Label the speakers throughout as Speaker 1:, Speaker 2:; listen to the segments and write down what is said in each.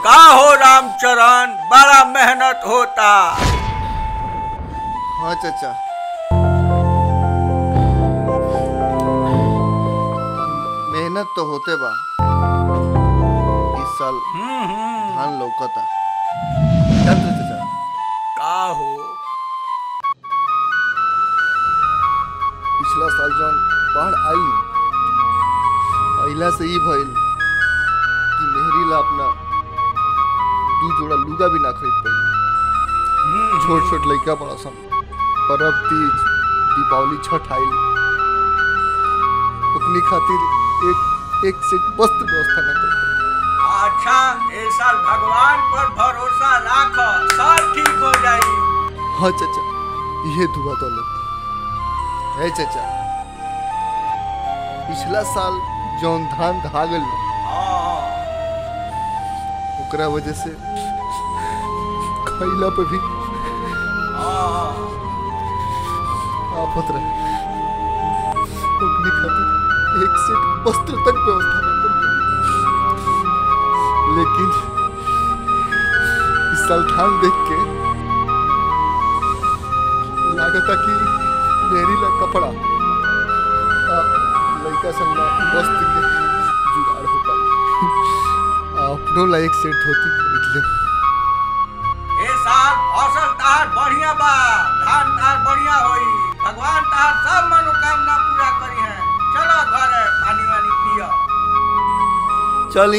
Speaker 1: का हो रामचरण बड़ा मेहनत होता
Speaker 2: हाँ चाचा मेहनत तो होते बा इस साल
Speaker 1: हम्म, हम्म,
Speaker 2: धान लौकता जानते हो चाचा
Speaker 1: का हो
Speaker 2: पिछला साल जौन बाढ़ आयल न अइला से ई भइल कि मेहरी ला अपना दू जोड़ा लुगा भी ना खरीद पाई
Speaker 1: हम्म,
Speaker 2: छोट छोट लइका बड़ा सन परब तीज दीपावली छठ आइल ओकनी खातिर एक एक से वस्त्र व्यवस्था ना कर पाई
Speaker 1: अच्छा ए साल भगवान पर भरोसा राख सब ठीक हो जाई
Speaker 2: हाँ चाचा ये दुआ तो लो है चाचा पिछला साल जौन धान धा गल
Speaker 1: हाँ,
Speaker 2: ओकरा वजह से खैला पे भी
Speaker 1: हाँ,
Speaker 2: आफत रहे ओकनी खातिर एक सेट वस्त्र तक व्यवस्था ना कर पाई लेकिन इस साल धान देख के लागता कि मेरी ला कपड़ा आ, लइका संग ला वस्त्र के जुगाड़ हो पाई आ, अपनों ला एक सेट धोती खरीद ले
Speaker 1: ए साल फसल तार बढ़िया बा धान तार बढ़िया होई भगवान तार सब मनोकामना पूरा करी है चलो घरे पानी वानी पियो
Speaker 2: चली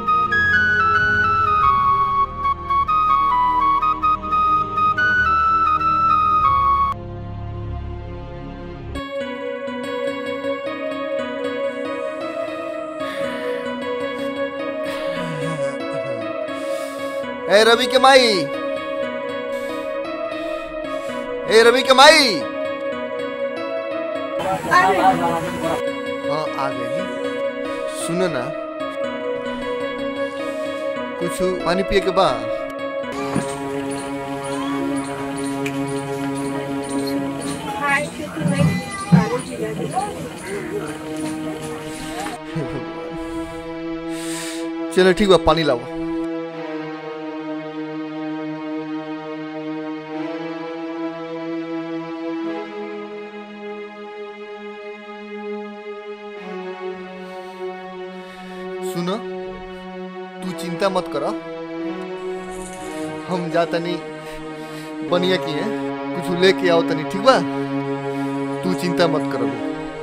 Speaker 2: ए रवि के माई ए रवि के माई हाँ आ गई सुनो ना कुछ पानी पिए के बाद चलो ठीक बा पानी लाओ सुनो तू चिंता मत करो हम जा तनी बनिया की है कुछ लेके आओ तनी ठीक बा तू चिंता मत करो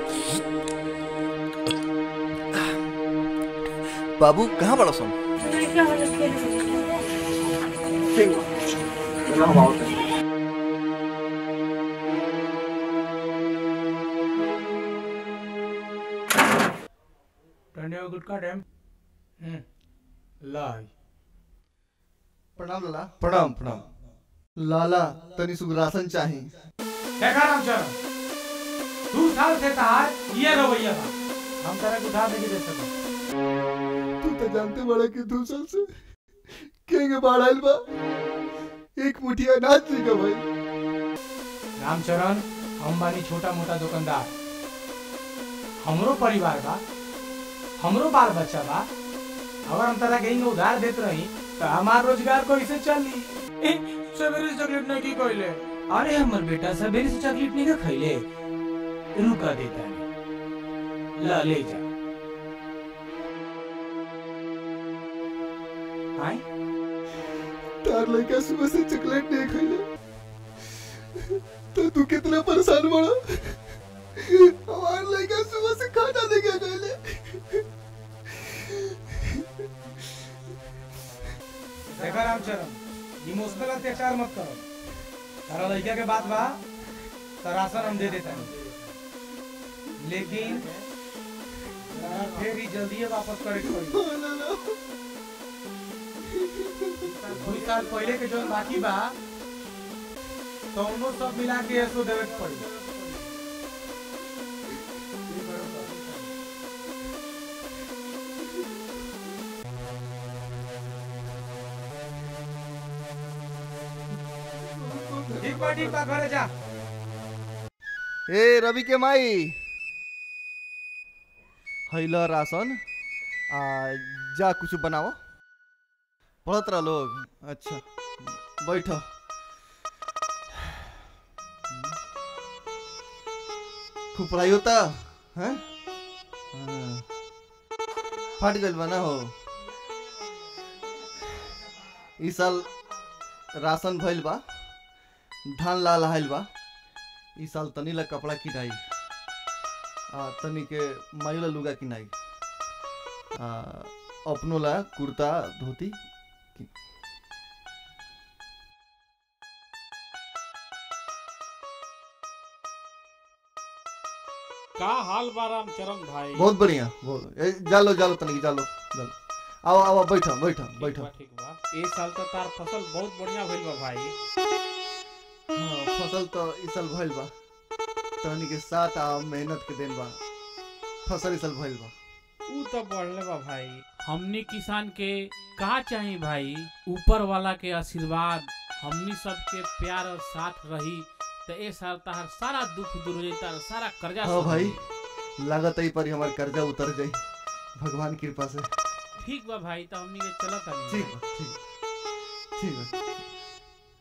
Speaker 2: बाबू कहाँ बड़ा सुन
Speaker 3: टंडे में गुटका टाइम हम्म लाई
Speaker 2: प्रणाम लाला
Speaker 4: प्रणाम प्रणाम
Speaker 2: लाला तनी सुख राशन चाही
Speaker 3: देखा रामचरण दू साल से तार ये रवैया था हम तरह को उधार नहीं दे सकते
Speaker 2: तू तो जानते बड़ा कि दू साल से केंगे बाढ़ आइल बा एक मुठिया अनाज नहीं का भाई
Speaker 3: रामचरण हम बानी छोटा मोटा दुकानदार हमरो परिवार बा हमरो बाल बच्चा बा अगर हम तरह कहीं उधार देत रही तो हमार रोजगार कैसे चली ए, सवेरे से चॉकलेट नहीं की कोइले अरे हमर बेटा सवेरे से चॉकलेट नहीं का खइले रुका देता है ला ले जा आए
Speaker 2: तार लड़का सुबह से चॉकलेट नहीं खाइले तो तू कितना परेशान बड़ा हमारे लड़का सुबह से खाना नहीं खा खाइले
Speaker 3: देखा रामचरण इमोशनल अत्याचार मत करो तारा लड़का के बात बा तो राशन हम दे देता लेकिन तारा फिर ही जल्दी वापस करे के पड़ी दो साल पहले के जो बाकी बा तो उनो सब मिला के ऐसो देवे के पड़ी ठीक बा ठीक बा घरे जा
Speaker 2: ए रवि के माई हैला राशन आ जा कुछ बनाओ पढ़त रहा लोग अच्छा बैठो खूब पढ़ाई होता हैं हाँ। फट गइल बा ना हो ई साल राशन भइल बा धान ला लहाइल बा ई साल तनी ला कपड़ा किनाई आ तनी के माई ला लुगा किनाई आ अपनो ला कुर्ता धोती कि-
Speaker 4: का हाल बा रामचरण भाई
Speaker 2: बहुत बढ़िया बहुत ए, जालो जालो तनी जालो जालो आओ आओ बैठो बैठो
Speaker 4: ठीक
Speaker 2: बैठो
Speaker 4: बा ठीक बा ए साल तो तार फसल बहुत बढ़िया भइल बा भाई
Speaker 2: हाँ फसल तो इस साल भइल बा तहनी के साथ आ मेहनत के दिन बा फसल इस साल भइल बा
Speaker 4: ऊ तो बढ़ले बा भाई हमनी किसान के का चाही भाई ऊपर वाला के आशीर्वाद हमनी सब के प्यार और साथ रही तो ए साल तार सारा दुख दूर हो जाई तार सारा कर्जा
Speaker 2: हाँ
Speaker 4: सब
Speaker 2: भाई।
Speaker 4: हो जाई।
Speaker 2: लागत है पर हमार कर्जा उतर जाई भगवान की कृपा से
Speaker 4: ठीक बा भाई तो हमनी के चलत हनी
Speaker 2: ठीक बा ठीक ठीक बा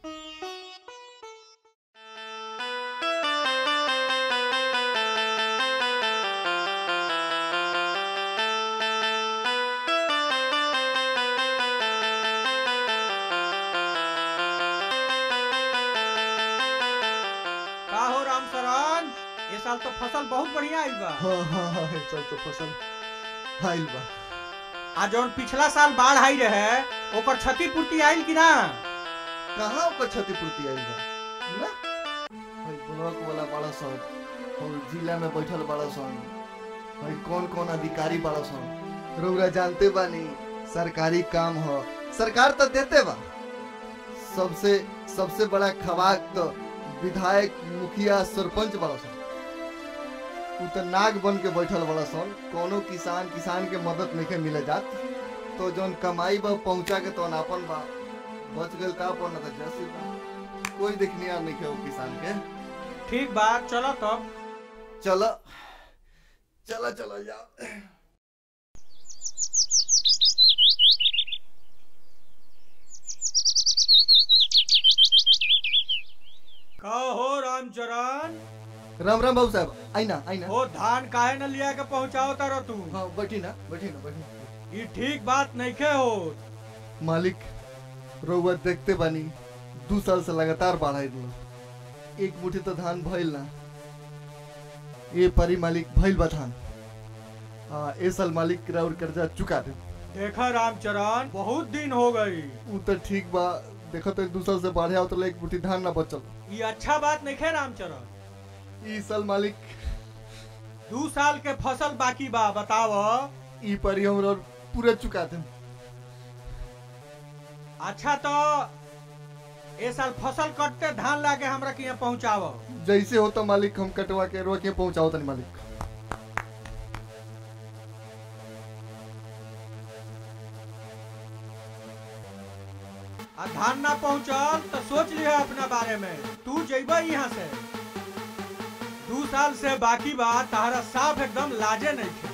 Speaker 1: का हो राम शरण ये साल तो फसल बहुत बढ़िया आइल बा
Speaker 2: हाँ हाँ हाँ इस साल तो फसल आइल बा
Speaker 1: आ जौन पिछला साल बाढ़ आई रहे ओकर क्षतिपूर्ति आइल कि ना
Speaker 2: कहाँ ओकर क्षतिपूर्ति आइल बा ना भाई ब्लॉक वाला बड़ा सन और जिला में बैठल बड़ा सन भाई कौन कौन अधिकारी बड़ा सन रउरा जानते बानी सरकारी काम हो सरकार तो देते बा सबसे सबसे बड़ा खवाक तो विधायक मुखिया सरपंच बड़ा सन उ तो नाग बन के बैठल बड़ा सन कोनो किसान किसान के मदद नहीं मिले जात तो जौन कमाई बा पहुंचा के तो अपन बा बच गल का अपन तो जैसे बा कोई देखनिया नहीं है वो किसान के
Speaker 1: ठीक बा चलो तब
Speaker 2: चलो चलो चलो जाओ
Speaker 1: का हो रामचरण
Speaker 2: राम राम बाबू साहब आई ना आई ना
Speaker 1: वो धान काहे न लिया के पहुंचाओ तारो तू
Speaker 2: हाँ बैठी ना बैठी ना बैठी
Speaker 1: ये ठीक बात नहीं के हो
Speaker 2: मालिक रउआ देखते बानी दू साल से लगातार बढ़ाई दिलो एक मुट्ठी तो धान भइल ना ये परी मालिक भइल बा धान आ, ए साल मालिक राउर कर्जा चुका दे
Speaker 1: देखा रामचरण बहुत दिन हो गई
Speaker 2: उ तो ठीक बा देखो तो दू साल से बढ़े आओ तो एक मुट्ठी धान ना बचल
Speaker 1: ये अच्छा बात नहीं है रामचरण
Speaker 2: ई साल मालिक
Speaker 1: दू साल के फसल बाकी बा बताव
Speaker 2: ई परी हमरा पूरा चुका दे
Speaker 1: अच्छा तो ए साल फसल कटते धान लाके हमरा के यहाँ पहुँचाव
Speaker 2: जैसे हो तो मालिक हम कटवा के रोके पहुंचाओ तनी मालिक
Speaker 1: आ धान ना पहुँचल तो सोच लिया अपना बारे में तू जेब यहाँ से दू साल से बाकी बा तारा साफ एकदम लाजे नहीं थे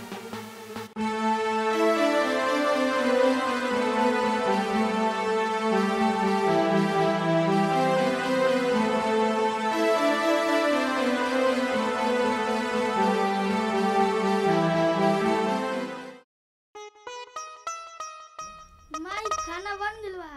Speaker 5: माई खाना बन गइल बा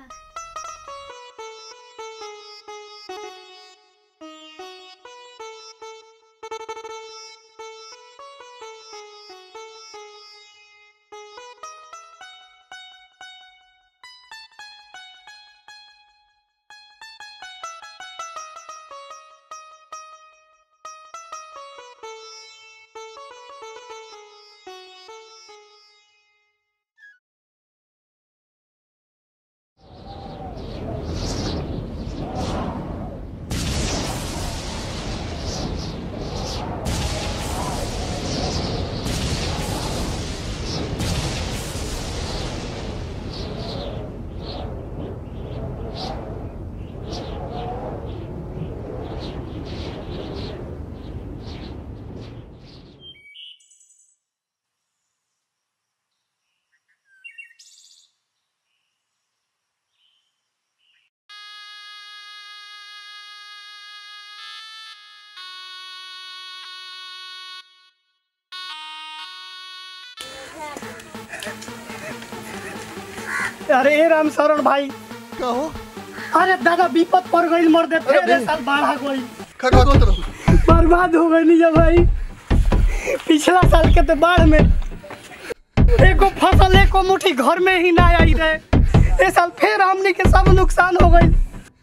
Speaker 6: अरे ए राम शरण भाई
Speaker 2: का हो
Speaker 6: अरे दादा विपद पड़ गई मर दे
Speaker 2: अरे
Speaker 6: तेरे
Speaker 2: भाई।
Speaker 6: साल बाढ़ आ गई
Speaker 2: खड़ा होत रहो
Speaker 6: बर्बाद हो गई नहीं भाई पिछला साल के तो बाढ़ में एको फसल एको मुट्ठी घर में ही ना आई रहे ए साल फिर हमने के सब नुकसान हो गई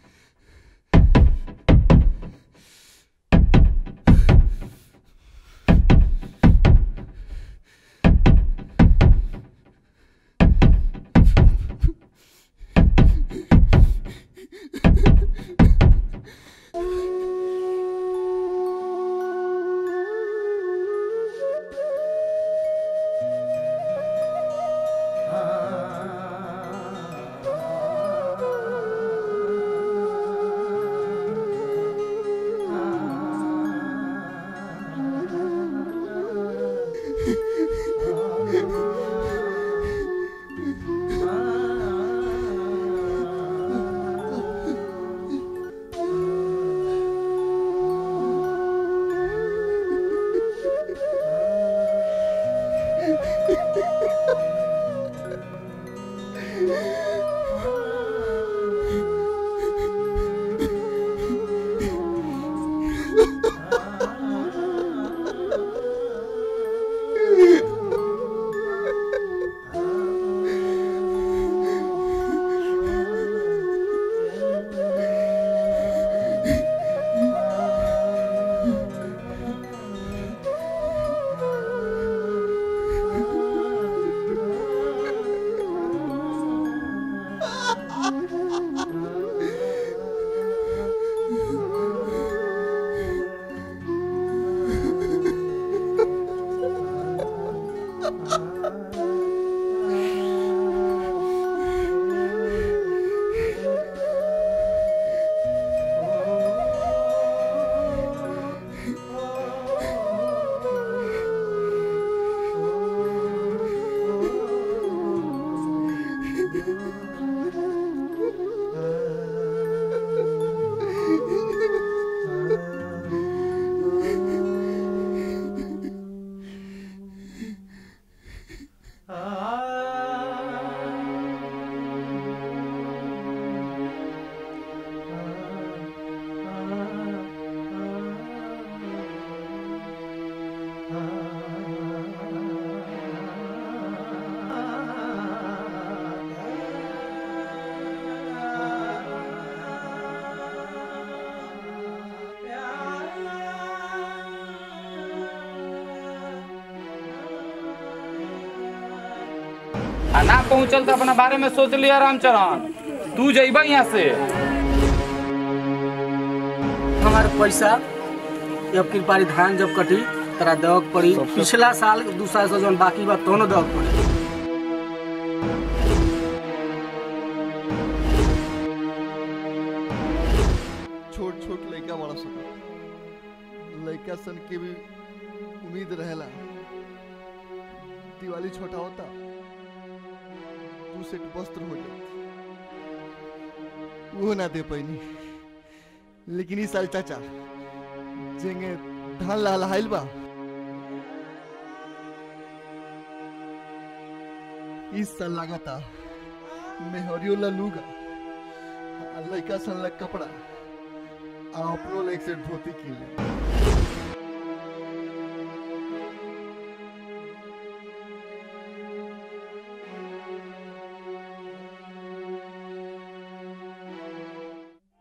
Speaker 7: आ ना पहुंचल तो अपना बारे में सोच लिया रामचरण तू जइबा यहाँ से
Speaker 6: हमारे पैसा अब की बारी धान जब कटी तरा दग पड़ी पिछला साल दू साल से जौन बाकी बा दोनों दग पड़ी
Speaker 2: छोट छोट लड़का बड़ा सन लड़का सन के भी उम्मीद रहेला दिवाली छोटा होता दू सेट वस्त्र हो जात वो ना दे पैनी लेकिन इस साल चाचा जेंगे धान लहलहाइल बा इस साल लागता मेहरियो ला लूगा आ लड़का सन ला कपड़ा आ अपनो ला एक सेट धोती किन ले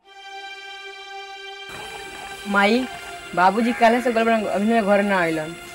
Speaker 8: माई बाबूजी काले से गड़बड़ अभी घर ना आइलन